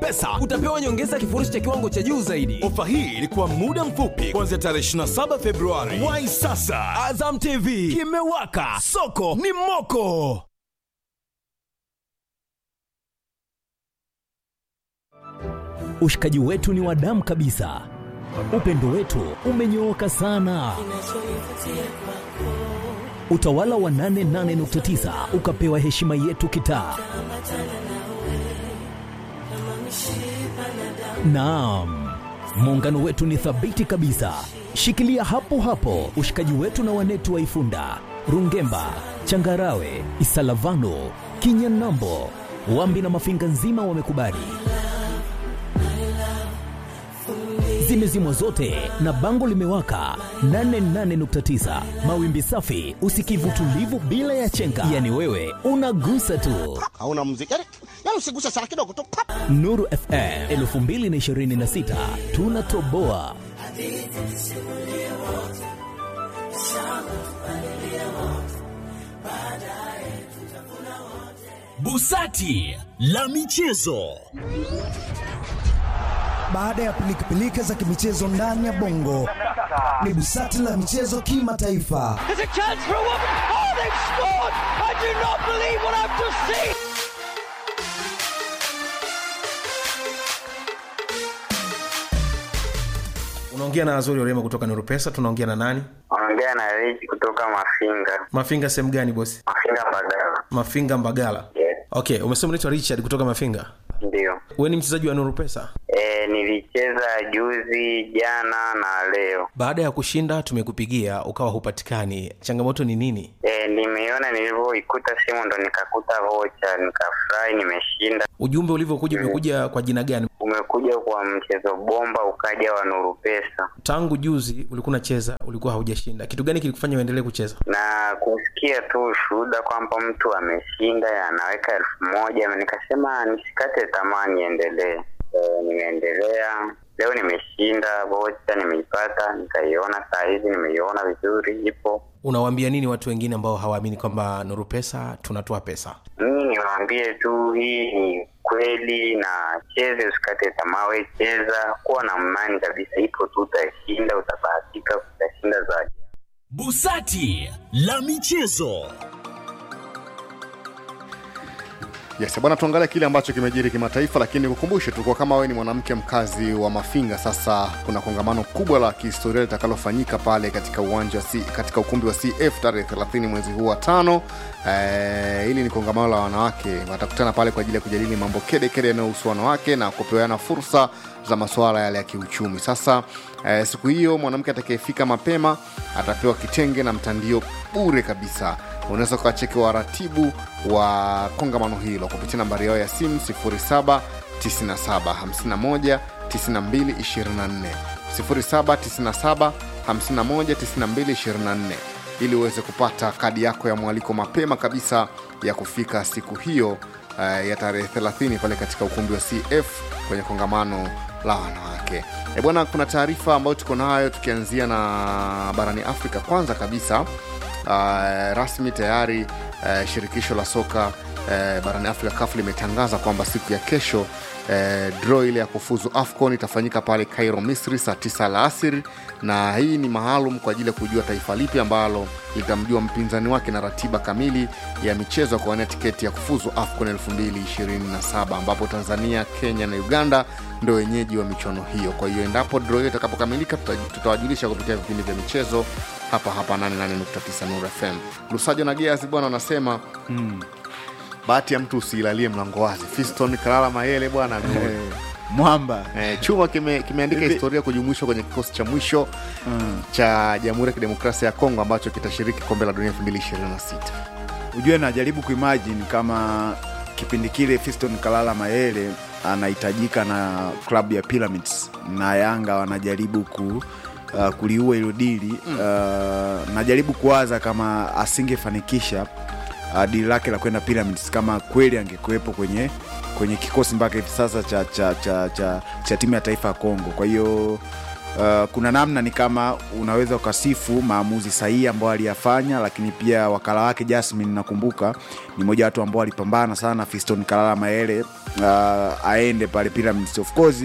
pesa utapewa nyongeza kifurushi cha kiwango cha juu zaidi ofa hii ilikuwa muda mfupi kuanzia tarehe 27 februari wai sasa azam tv kimewaka soko ni moko ushikaji wetu ni wa damu kabisa upendo wetu umenyooka sana utawala wa 88.9 ukapewa heshima yetu kitaa naam muungano wetu ni thabiti kabisa shikilia hapo hapo ushikaji wetu na wanetu wa ifunda rungemba changarawe isalavano kinyanambo wambi na mafinga nzima wamekubali zimezimwa zote na bango limewaka 88.9 mawimbi safi usikivu tulivu bila ya chenga yani wewe unagusa tu hauna muziki yani, yani usiguse sana kidogo tu pap. nuru fm 2026 tunatoboa busati la michezo baada ya pilikapilika za kimichezo ndani ya bongo ni busati la michezo kimataifa unaongea na azori orema kutoka nuru pesa tunaongea na nani ongea na Rich kutoka Mafinga. mafinga sehemu gani bosi Mafinga Mbagala. mafinga mbagala Yes, okay umesema unaitwa richard kutoka mafinga ndio. we ni mchezaji wa nuru pesa E, nilicheza juzi, jana na leo. baada ya kushinda tumekupigia ukawa hupatikani changamoto ni nini E, nimeiona nilivyoikuta simu ndo nikakuta vocha, nikafurahi, nimeshinda. ujumbe ulivyokuja umekuja kwa jina gani Umekuja kwa mchezo bomba, ukaja wa Nuru Pesa tangu juzi ulikuwa unacheza ulikuwa haujashinda kitu gani kilikufanya uendelee kucheza na kusikia tu ushuhuda kwamba mtu ameshinda anaweka elfu moja nikasema nisikate tamaa niendelee. E, nimeendelea leo, nimeshinda vocha, nimeipata, nikaiona saa hizi, nimeiona vizuri, ipo unawaambia nini watu wengine ambao hawaamini kwamba nuru pesa tunatoa pesa mimi niwaambie tu hii ni kweli na cheze usikate tamaa we cheza kuwa na imani kabisa ipo tu utashinda utabahatika utashinda zaidi busati la michezo Yes, bwana tuangalie kile ambacho kimejiri kimataifa, lakini nikukumbushe tu kwa kama wewe ni mwanamke mkazi wa Mafinga, sasa kuna kongamano kubwa la kihistoria litakalofanyika pale katika uwanja wa C, katika ukumbi wa CF tarehe 30 mwezi huu wa tano. Eh, hili ni kongamano la wanawake, watakutana pale kwa ajili ya kujadili mambo kede kede yanayohusu wanawake na kupeana fursa za masuala yale ya kiuchumi. Sasa eh, siku hiyo mwanamke atakayefika mapema atapewa kitenge na mtandio bure kabisa. Unaweza ukawacheki waratibu wa kongamano hilo kupitia nambari yao ya simu 07 97 51 92 24 07 97 51 92 24 ili uweze kupata kadi yako ya mwaliko mapema kabisa ya kufika siku hiyo uh, ya tarehe 30 pale katika ukumbi wa CF kwenye kongamano la wanawake. E bwana, kuna taarifa ambayo tuko nayo tukianzia na barani Afrika. Kwanza kabisa uh, rasmi tayari uh, shirikisho la soka uh, barani Afrika CAF limetangaza kwamba siku ya kesho uh, draw ile ya kufuzu AFCON itafanyika pale Cairo, Misri saa 9 alasiri, na hii ni maalum kwa ajili ya kujua taifa lipi ambalo litamjua mpinzani wake na ratiba kamili ya michezo ya kuwania tiketi ya kufuzu AFCON 2027 ambapo Tanzania, Kenya na Uganda ndio wenyeji wa michuano hiyo. Kwa hiyo endapo draw hiyo itakapokamilika, tuta- tutawajulisha kupitia vipindi vya michezo hapa hapa 88.9 Nuru FM. Lusajo na Gears bwana wanasema bahati ya mtu usiilalie mlango wazi. Fiston Kalala Mayele bwana ame- mwamba eh, chuma kime- kimeandika Hivi- historia kujumuishwa kwenye kikosi cha mwisho cha Jamhuri ya Kidemokrasia ya Kongo ambacho kitashiriki kombe la dunia 2026. ujue najaribu kuimagine kama kipindi kile fiston kalala mayele anahitajika na klabu ya pyramids na yanga wanajaribu ku Uh, kuliua hilo dili uh, najaribu kuwaza kama asingefanikisha uh, dili lake la kwenda pyramids kama kweli angekuwepo kwenye kwenye kikosi mpaka hivi sasa cha, cha, cha, cha, cha timu ya taifa ya kongo kwa hiyo Uh, kuna namna ni kama unaweza ukasifu maamuzi sahihi ambayo aliyafanya, lakini pia wakala wake Jasmine, nakumbuka ni mmoja wa watu ambao alipambana sana na Fiston Kalala Mayele uh, aende pale Pyramids. Of course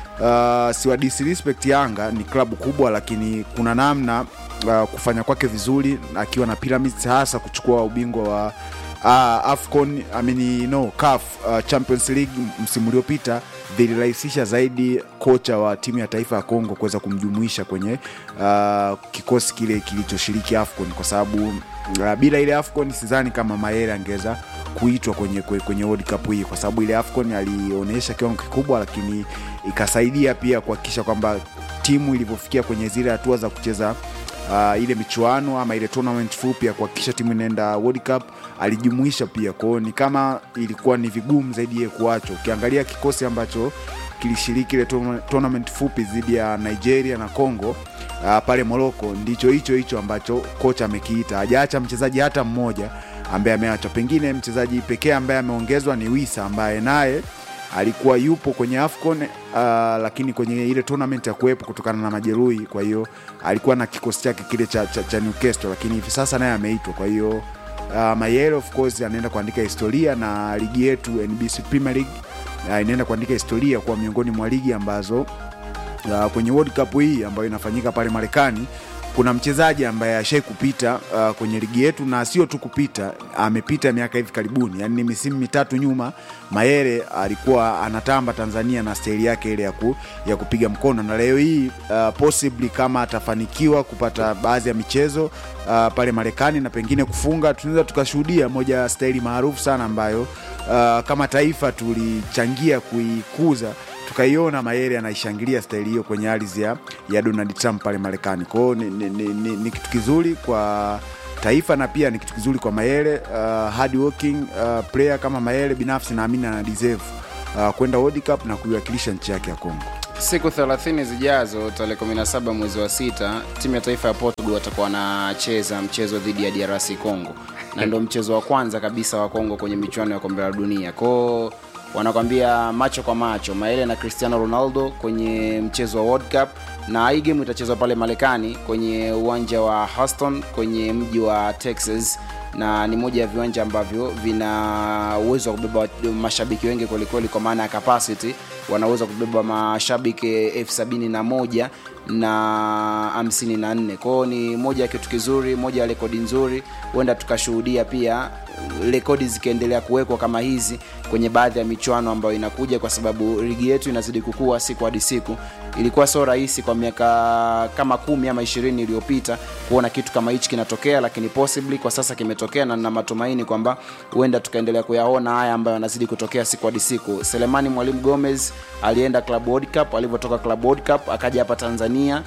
uh, siwa disrespect Yanga, ni klabu kubwa, lakini kuna namna uh, kufanya kwake vizuri akiwa na Pyramids, hasa kuchukua ubingwa wa uh, AFCON I mean, no, CAF uh, Champions League msimu uliopita vilirahisisha zaidi kocha wa timu ya taifa ya Kongo kuweza kumjumuisha kwenye uh, kikosi kile kilichoshiriki AFCON kwa sababu uh, bila ile AFCON sidhani kama Mayele angeweza kuitwa kwenye, kwenye, kwenye World Cup hii kwa sababu ile AFCON alionyesha kiwango kikubwa, lakini ikasaidia pia kuhakikisha kwamba timu ilivyofikia kwenye zile hatua za kucheza uh, ile michuano ama ile tournament fupi ya kuhakikisha timu inaenda World Cup alijumuisha pia kwao, ni kama ilikuwa ni vigumu zaidi yeye kuachwa. Ukiangalia kikosi ambacho kilishiriki ile tourna- tournament fupi dhidi ya Nigeria na Congo uh, pale Morocco, ndicho hicho hicho ambacho kocha amekiita, hajaacha mchezaji hata mmoja ambaye ameachwa. Pengine mchezaji pekee ambaye ameongezwa ni Wisa ambaye naye alikuwa yupo kwenye AFCON uh, lakini kwenye ile tournament ya kuwepo kutokana na majeruhi. Kwa hiyo alikuwa na kikosi chake kile cha, cha, cha Newcastle, lakini hivi sasa naye ameitwa. Kwa hiyo uh, Mayele of course anaenda kuandika historia na ligi yetu NBC Premier League uh, inaenda kuandika historia kuwa miongoni mwa ligi ambazo uh, kwenye World Cup hii ambayo inafanyika pale Marekani kuna mchezaji ambaye ashai kupita uh, kwenye ligi yetu na sio tu kupita, amepita miaka hivi karibuni, yani ni misimu mitatu nyuma, Mayele alikuwa anatamba Tanzania na staili yake ile ya, ku, ya kupiga mkono, na leo hii uh, possibly kama atafanikiwa kupata baadhi ya michezo uh, pale Marekani na pengine kufunga, tunaweza tukashuhudia moja ya staili maarufu sana ambayo uh, kama taifa tulichangia kuikuza tukaiona Mayele anaishangilia staili hiyo kwenye ardhi ya, ya Donald Trump pale Marekani. Kwa hiyo ni, ni, ni, ni, ni kitu kizuri kwa taifa na pia ni kitu kizuri kwa Mayele uh, hard working uh, player kama Mayele, binafsi naamini ana deserve uh, kwenda World Cup na kuiwakilisha nchi yake ya Kongo. siku 30 zijazo tarehe 17 mwezi wa sita timu ya taifa ya portugal watakuwa wanacheza mchezo dhidi ya drc congo na ndo mchezo wa kwanza kabisa wa congo kwenye michuano ya kombe la dunia kwao wanakwambia macho kwa macho maele na cristiano ronaldo kwenye mchezo wa world cup na hii game itachezwa pale marekani kwenye uwanja wa houston kwenye mji wa texas na ni moja ya viwanja ambavyo vina uwezo wa kubeba wat- mashabiki wengi kwelikweli kwa maana ya capacity wanaweza kubeba mashabiki elfu sabini na moja na hamsini na nne kwao ni moja ya kitu kizuri moja ya rekodi nzuri huenda tukashuhudia pia rekodi zikiendelea kuwekwa kama hizi kwenye baadhi ya michuano ambayo inakuja kwa sababu ligi yetu inazidi kukua siku hadi siku ilikuwa sio rahisi kwa miaka kama kumi ama ishirini iliyopita kuona kitu kama hichi kinatokea lakini possibly kwa sasa kimetokea na nina matumaini kwamba huenda tukaendelea kuyaona haya ambayo yanazidi kutokea siku hadi siku selemani mwalimu gomez alienda club world cup alivyotoka club world cup akaja hapa tanzania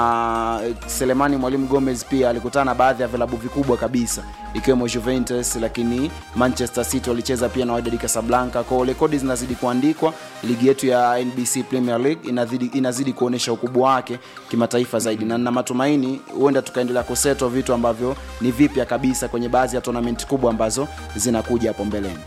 na selemani mwalimu gomez pia alikutana na baadhi ya vilabu vikubwa kabisa ikiwemo juventus lakini manchester city walicheza pia na Wydad casablanca kwao rekodi zinazidi kuandikwa ligi yetu ya nbc premier league inazidi, inazidi kuonyesha ukubwa wake kimataifa zaidi na na matumaini huenda tukaendelea kuseto vitu ambavyo ni vipya kabisa kwenye baadhi ya tonamenti kubwa ambazo zinakuja hapo mbeleni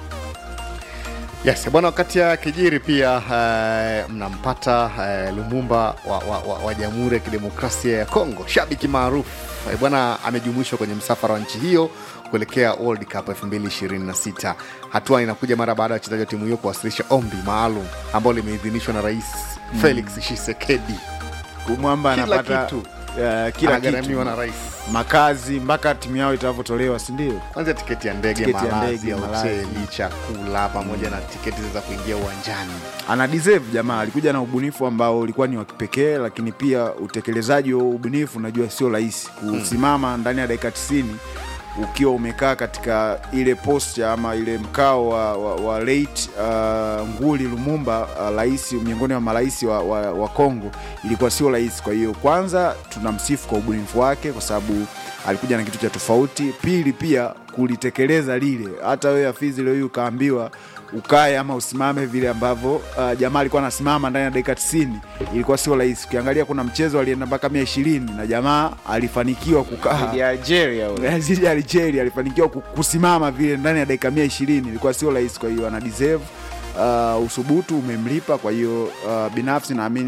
Yes, bwana, wakati ya kijiri pia uh, mnampata uh, Lumumba wa, wa, wa, wa Jamhuri ya Kidemokrasia ya Kongo, shabiki maarufu uh, bwana, amejumuishwa kwenye msafara wa nchi hiyo kuelekea World Cup 2026. Hatua inakuja mara baada ya wachezaji wa timu hiyo kuwasilisha ombi maalum ambalo limeidhinishwa na Rais Felix Tshisekedi. Kumwamba Kila anapata kitu. uh, kila Anagharamiwa kitu na rais. makazi mpaka timu yao itavyotolewa sindio Kwanza tiketi ya ndege, Tiketi ya malazi ndege, ya malazi. hoteli, chakula pamoja na tiketi za kuingia uwanjani. ana deserve jamaa alikuja na ubunifu ambao ulikuwa ni wa kipekee lakini pia utekelezaji wa ubunifu unajua sio rahisi kusimama ndani ya dakika 90 ukiwa umekaa katika ile posture ama ile mkao wa, wa, wa late uh, nguli lumumba uh, rais miongoni mwa marais wa, wa, wa congo ilikuwa sio rahisi kwa hiyo kwanza tunamsifu kwa ubunifu wake kwa sababu alikuja na kitu cha tofauti pili pia kulitekeleza lile hata wewe afizi leo hii ukaambiwa ukae ama usimame vile ambavyo uh, jamaa alikuwa anasimama ndani ya dakika 90 ilikuwa sio rahisi ukiangalia kuna mchezo alienda mpaka mia ishirini na jamaa alifanikiwa kukaa Dhidi ya algeria huyo. zidi ya Algeria alifanikiwa ku- kusimama vile ndani ya dakika mia ishirini ilikuwa sio rahisi kwa hiyo ana deserve uh, usubutu umemlipa kwa hiyo uh, binafsi naamini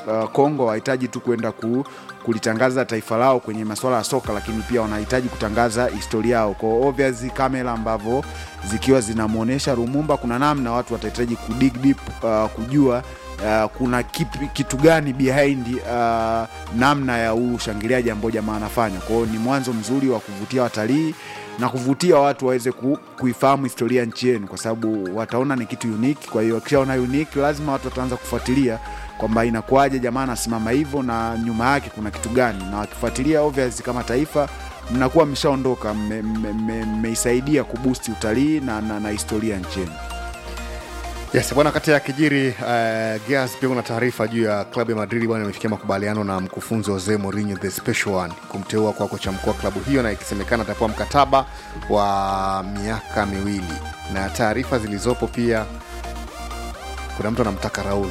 uh, Kongo wahitaji tu kwenda ku, kulitangaza taifa lao kwenye masuala ya soka, lakini pia wanahitaji kutangaza historia yao. Kwa hiyo obviously kamera ambavyo zikiwa zinamwonyesha Lumumba, kuna namna watu watahitaji kudig deep uh, kujua Uh, kuna kipi, kitu gani behind uh, namna ya huu ushangiliaji ambao jamaa anafanya. Kwa hiyo ni mwanzo mzuri wa kuvutia watalii na kuvutia watu waweze ku, kuifahamu historia ya nchi yenu, kwa sababu wataona ni kitu unique. Kwa hiyo wakishaona unique, lazima watu wataanza kufuatilia kwamba inakuwaje jamaa anasimama hivyo na nyuma yake kuna kitu gani, na wakifuatilia obvious, kama taifa mnakuwa mmeshaondoka, mmeisaidia mme, mme kubusti utalii na, na, na historia ya nchi yenu. Yes, bwana, kati ya kijiri uh, Gears pia kuna taarifa juu ya klabu ya Madrid bwana imefikia makubaliano na mkufunzi Jose Mourinho the special one kumteua kwa kocha mkuu wa klabu hiyo, na ikisemekana atapewa mkataba wa miaka miwili, na taarifa zilizopo pia kuna mtu anamtaka Raul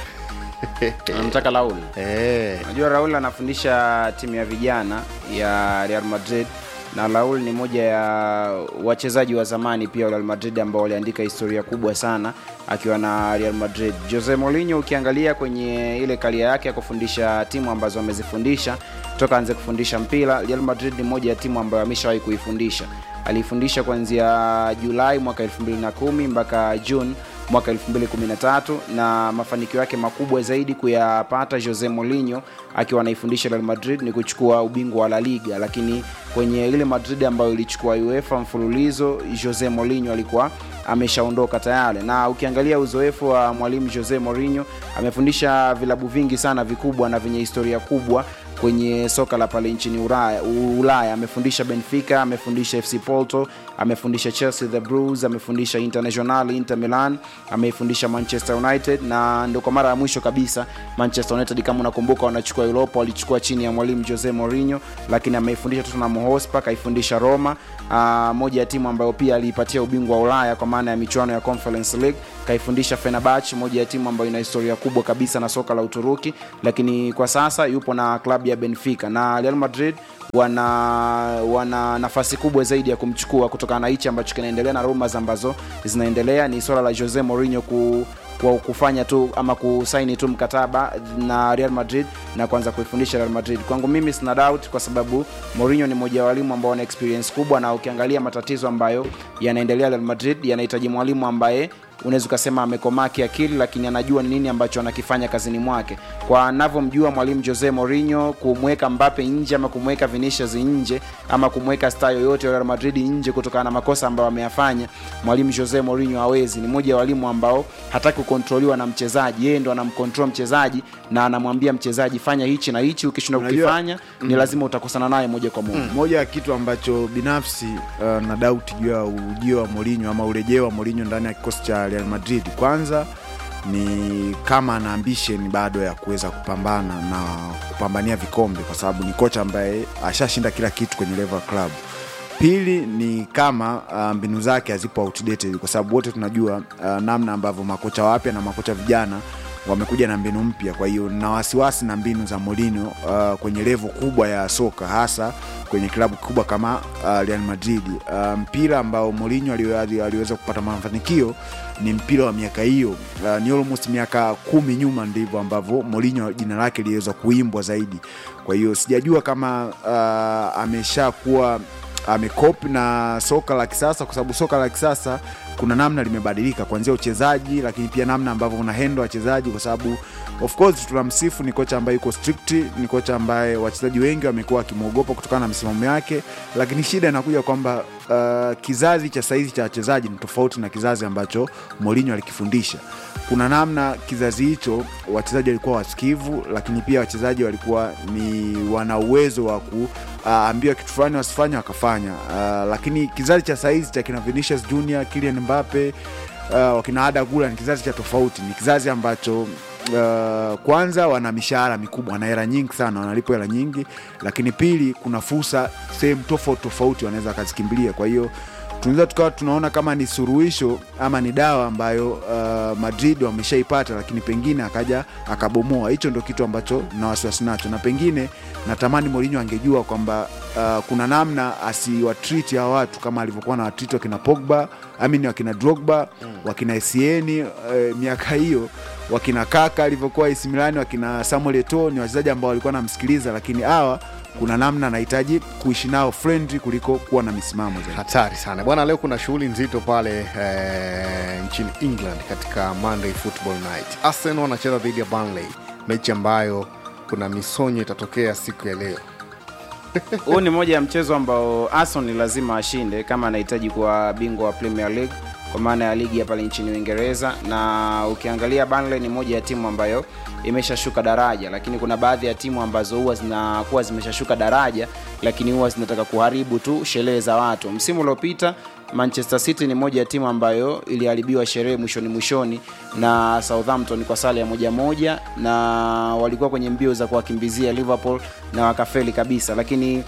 anamtaka Raul. Eh. Najua Raul anafundisha timu ya vijana ya Real Madrid na Raul ni moja ya wachezaji wa zamani pia wa Real Madrid ambao waliandika historia kubwa sana akiwa na Real Madrid. Jose Mourinho ukiangalia kwenye ile karia yake ya kufundisha timu ambazo amezifundisha toka anze kufundisha mpira, Real Madrid ni moja ya timu ambayo ameshawahi kuifundisha. Aliifundisha kuanzia Julai mwaka 2010 mpaka June mwaka 2013 na mafanikio yake makubwa zaidi kuyapata Jose Mourinho akiwa anaifundisha Real Madrid ni kuchukua ubingwa wa La Liga, lakini kwenye ile Madrid ambayo ilichukua UEFA mfululizo, Jose Mourinho alikuwa ameshaondoka tayari. Na ukiangalia uzoefu wa mwalimu Jose Mourinho, amefundisha vilabu vingi sana vikubwa na vyenye historia kubwa kwenye soka la pale nchini Ulaya. Ulaya amefundisha Benfica, amefundisha FC Porto, amefundisha Chelsea the Blues, amefundisha International Inter Milan, ameifundisha Manchester United na ndio kwa mara ya mwisho kabisa Manchester United kama unakumbuka, wanachukua Europa, walichukua chini ya mwalimu Jose Mourinho, lakini ameifundisha Tottenham Hotspur, kaifundisha Roma, uh, moja ya timu ambayo pia aliipatia ubingwa wa Ulaya kwa maana ya michuano ya Conference League, kaifundisha Fenerbahce, moja ya timu ambayo ina historia kubwa kabisa na soka la Uturuki, lakini kwa sasa yupo na klabu ya Benfica na Real Madrid wana wana nafasi kubwa zaidi ya kumchukua kutokana na hichi ambacho kinaendelea na rumors ambazo zinaendelea. Ni swala la Jose Mourinho ku kwa kufanya tu ama kusaini tu mkataba na Real Madrid na kuanza kuifundisha Real Madrid. Kwangu mimi sina doubt, kwa sababu Mourinho ni mmoja wa walimu ambao wana experience kubwa, na ukiangalia matatizo ambayo yanaendelea Real Madrid yanahitaji mwalimu ambaye unaweza ukasema amekomaa kiakili, lakini anajua ni nini ambacho anakifanya kazini mwake. Kwa anavyomjua mwalimu Jose Mourinho, kumweka Mbappe nje ama kumweka Vinicius nje ama kumweka star yoyote wa Real Madrid nje kutokana na makosa ambayo ameyafanya, mwalimu Jose Mourinho hawezi. Ni mmoja wa walimu ambao hataki kukontroliwa na mchezaji, yeye ndo anamcontrol mchezaji na anamwambia mchezaji fanya hichi na hichi, ukishindwa Unajua- kukifanya ni Mm. lazima utakosana naye moja kwa moja. moja ya kitu ambacho binafsi uh, na dauti juu ya ujio wa Mourinho ama urejeo wa Mourinho ndani ya kikosi cha Real Madrid, kwanza ni kama ana ambition bado ya kuweza kupambana na kupambania vikombe, kwa sababu ni kocha ambaye ashashinda kila kitu kwenye level club. Pili ni kama uh, mbinu zake hazipo outdated, kwa sababu wote tunajua uh, namna ambavyo makocha wapya na makocha vijana wamekuja na mbinu mpya. Kwa hiyo na wasiwasi na mbinu za Mourinho uh, kwenye levo kubwa ya soka, hasa kwenye klabu kubwa kama uh, Real Madrid. Uh, mpira ambao Mourinho ali- ali- aliweza kupata mafanikio ni mpira wa miaka hiyo. Uh, ni almost miaka kumi nyuma ndivyo ambavyo Mourinho jina lake liliweza kuimbwa zaidi. Kwa hiyo sijajua kama uh, ameshakuwa amekopi na soka la kisasa, kwa sababu soka la kisasa kuna namna limebadilika kuanzia uchezaji, lakini pia namna ambavyo una handle wachezaji, kwa sababu of course tunamsifu, ni kocha ambaye yuko strict, ni kocha ambaye wachezaji wengi wamekuwa wakimwogopa kutokana na misimamo yake, lakini shida inakuja kwamba uh, kizazi cha saizi cha wachezaji ni tofauti na kizazi ambacho Mourinho alikifundisha. Kuna namna kizazi hicho wachezaji walikuwa wasikivu, lakini pia wachezaji walikuwa ni wana uwezo wa kuambiwa kitu fulani wasifanye wakafanya. Uh, lakini kizazi cha saizi cha kina Vinicius Junior, Kylian Mbappe uh, wakina Ada Gula ni kizazi cha tofauti, ni kizazi ambacho Uh, kwanza wana mishahara mikubwa, wana hela nyingi sana, wanalipwa hela nyingi, lakini pili, kuna fursa sehemu tofauti tofauti wanaweza wakazikimbilia. Kwa hiyo tunaweza tukawa tunaona kama ni suruhisho ama ni dawa ambayo uh, Madrid wameshaipata, lakini pengine akaja akabomoa. Hicho ndo kitu ambacho na wasiwasi nacho, na pengine natamani Mourinho angejua kwamba uh, kuna namna asiwatriti hawa watu kama alivyokuwa na watriti wakina Pogba amini wakina Drogba wakina Essien uh, miaka hiyo wakina kaka alivyokuwa AC Milan wakina Samuel Eto'o ni wachezaji ambao walikuwa namsikiliza lakini hawa kuna namna anahitaji kuishi nao friendly kuliko kuwa na misimamo zaidi hatari sana bwana leo kuna shughuli nzito pale eh, nchini england katika monday football night arsenal wanacheza dhidi ya burnley mechi ambayo kuna misonyo itatokea siku ya leo huu ni moja ya mchezo ambao Arsenal ni lazima ashinde kama anahitaji kuwa bingwa wa Premier League kwa maana ya ligi ya pale nchini Uingereza, na ukiangalia Burnley ni moja ya timu ambayo imeshashuka daraja, lakini kuna baadhi ya timu ambazo huwa zinakuwa zimeshashuka daraja, lakini huwa zinataka kuharibu tu sherehe za watu. Msimu uliopita Manchester City ni moja ya timu ambayo iliharibiwa sherehe mwishoni mwishoni na Southampton kwa sare ya moja moja, na walikuwa kwenye mbio za kuwakimbizia Liverpool na wakafeli kabisa, lakini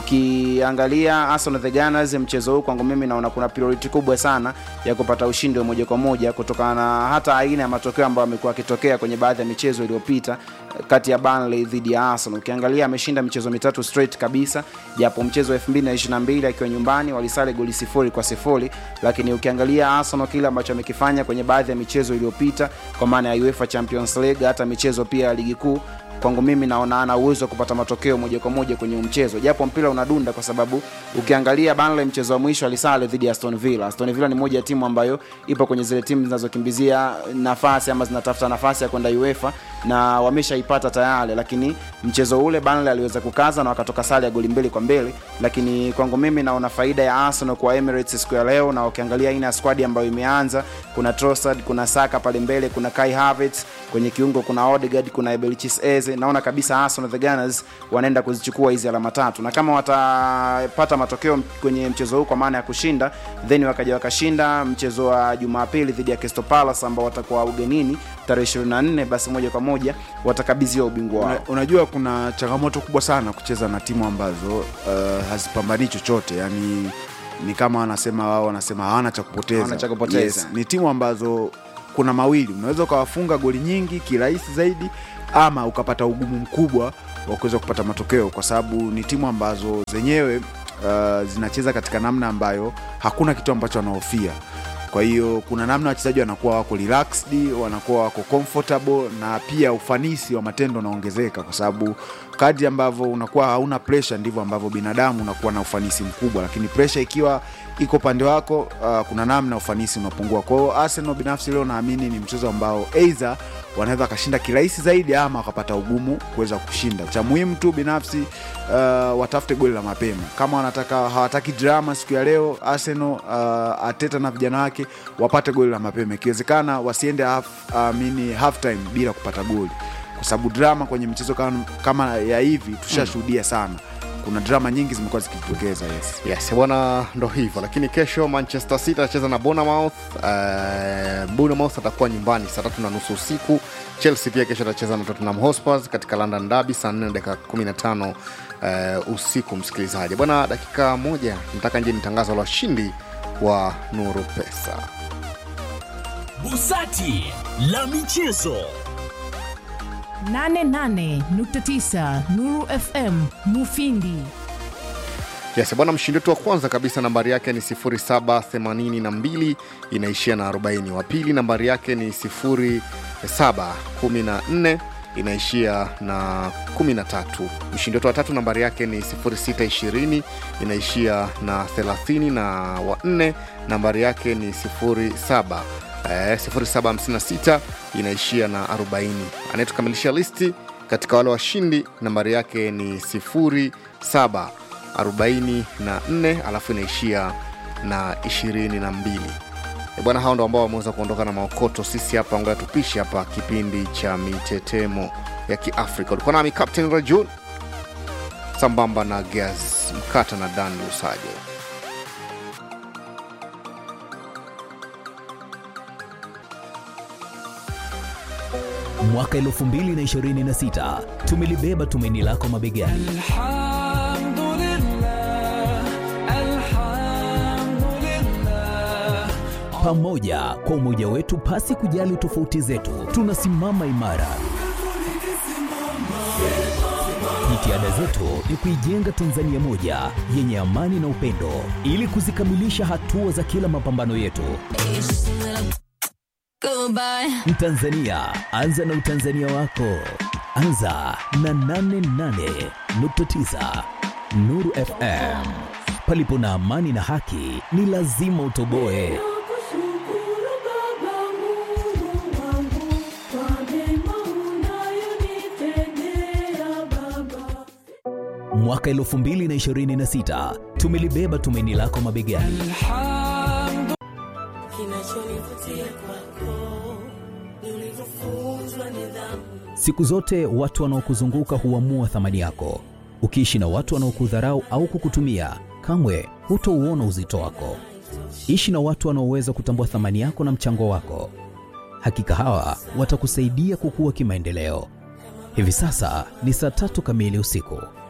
ukiangalia Arsenal the Gunners mchezo huu kwangu mimi naona kuna priority kubwa sana ya kupata ushindi wa moja kwa moja kutokana na hata aina ya matokeo ambayo amekuwa akitokea kwenye baadhi ya michezo iliyopita kati ya Burnley dhidi ya Arsenal. Ukiangalia ameshinda michezo mitatu straight kabisa, japo mchezo wa 2022 akiwa nyumbani walisale goli sifuri kwa sifuri, lakini ukiangalia Arsenal kile ambacho amekifanya kwenye baadhi ya michezo iliyopita kwa maana ya UEFA Champions League, hata michezo pia ya ligi kuu kwangu mimi naona ana uwezo wa kupata matokeo moja kwa moja kwenye mchezo, japo mpira unadunda, kwa sababu ukiangalia Burnley mchezo wa mwisho alisale dhidi ya Aston Villa. Aston Villa ni moja ya timu ambayo ipo kwenye zile timu zinazokimbizia nafasi ama zinatafuta nafasi ya kwenda UEFA na wameshaipata tayari, lakini mchezo ule Burnley aliweza kukaza na wakatoka sare ya goli mbili kwa mbili, lakini kwangu mimi naona faida ya Arsenal kwa Emirates siku ya leo, na ukiangalia aina ya squad ambayo imeanza, kuna Trossard, kuna Saka pale mbele, kuna Kai Havertz kwenye kiungo, kuna Odegaard, kuna Ebelchis Eze. Naona kabisa Arsenal the Gunners wanaenda kuzichukua hizi alama tatu, na kama watapata matokeo kwenye mchezo huu kwa maana ya kushinda, then wakaja wakashinda mchezo wa Jumapili dhidi ya Crystal Palace ambao watakuwa ugenini tarehe 24, basi moja kwa moja watakabidhiwa ubingwa wao. Una, unajua kuna changamoto kubwa sana kucheza na timu ambazo uh, hazipambanii chochote yani ni kama wanasema wao wanasema hawana cha kupoteza Hawana cha kupoteza. yes, ni timu ambazo kuna mawili unaweza ukawafunga goli nyingi kirahisi zaidi ama ukapata ugumu mkubwa wa kuweza kupata matokeo kwa sababu ni timu ambazo zenyewe uh, zinacheza katika namna ambayo hakuna kitu ambacho wanahofia kwa hiyo kuna namna wachezaji wanakuwa wako relaxed wanakuwa wako comfortable na pia ufanisi wa matendo unaongezeka kwa sababu kadri ambavyo unakuwa hauna pressure ndivyo ambavyo binadamu unakuwa na ufanisi mkubwa lakini pressure ikiwa iko pande wako uh, kuna namna ufanisi unapungua kwa hiyo arsenal binafsi leo naamini ni mchezo ambao eidha wanaweza wakashinda kirahisi zaidi ama wakapata ugumu kuweza kushinda cha muhimu tu binafsi uh, watafute goli la mapema kama wanataka hawataki drama siku ya leo arsenal uh, ateta na vijana wake wapate goli la mapema ikiwezekana wasiende half, uh, mini half time bila kupata goli kwa sababu drama kwenye michezo kama, kama ya hivi tushashuhudia sana kuna drama nyingi zimekuwa zikijitokeza yes. yes bwana ndo hivyo lakini kesho manchester city atacheza na bonamouth uh, bonamouth atakuwa nyumbani saa tatu na nusu usiku chelsea pia kesho atacheza na tottenham hotspurs katika london derby saa 4 dakika 15 uh, usiku msikilizaji bwana dakika moja nataka nje ni tangazo la washindi wa nuru pesa Busati la michezo. 88.9 Nuru FM Mufindi. yes bwana mshindi wetu wa kwanza kabisa nambari yake ni 782 inaishia na 40 wa pili nambari yake ni 714 inaishia na 13 mshindi wetu wa tatu nambari yake ni 0620 inaishia na 30 na wa nne nambari yake ni 07 eh, 0756 inaishia na 40 anayetukamilisha listi katika wale washindi nambari yake ni 07 44 alafu inaishia na 22 E bwana hao ndo ambao wameweza kuondoka na maokoto sisi hapa ngoja tupishe hapa kipindi cha mitetemo ya kiafrika ulikuwa nami captain rajun sambamba na gas mkata na dan lusajo mwaka 2026 tumelibeba tumaini lako mabegani pamoja kwa umoja wetu pasi kujali tofauti zetu tunasimama imara jitihada zetu ni kuijenga tanzania moja yenye amani na upendo ili kuzikamilisha hatua za kila mapambano yetu Mtanzania, anza na utanzania wako. Anza na 88.9 Nuru FM. Palipo na amani na haki, ni lazima utoboe. Mwaka 2026 tumelibeba tumaini lako mabegani. Siku zote watu wanaokuzunguka huamua thamani yako. Ukiishi na watu wanaokudharau au kukutumia, kamwe hutouona uzito wako. Ishi na watu wanaoweza kutambua thamani yako na mchango wako. Hakika hawa watakusaidia kukua kimaendeleo. Hivi sasa ni saa tatu kamili usiku.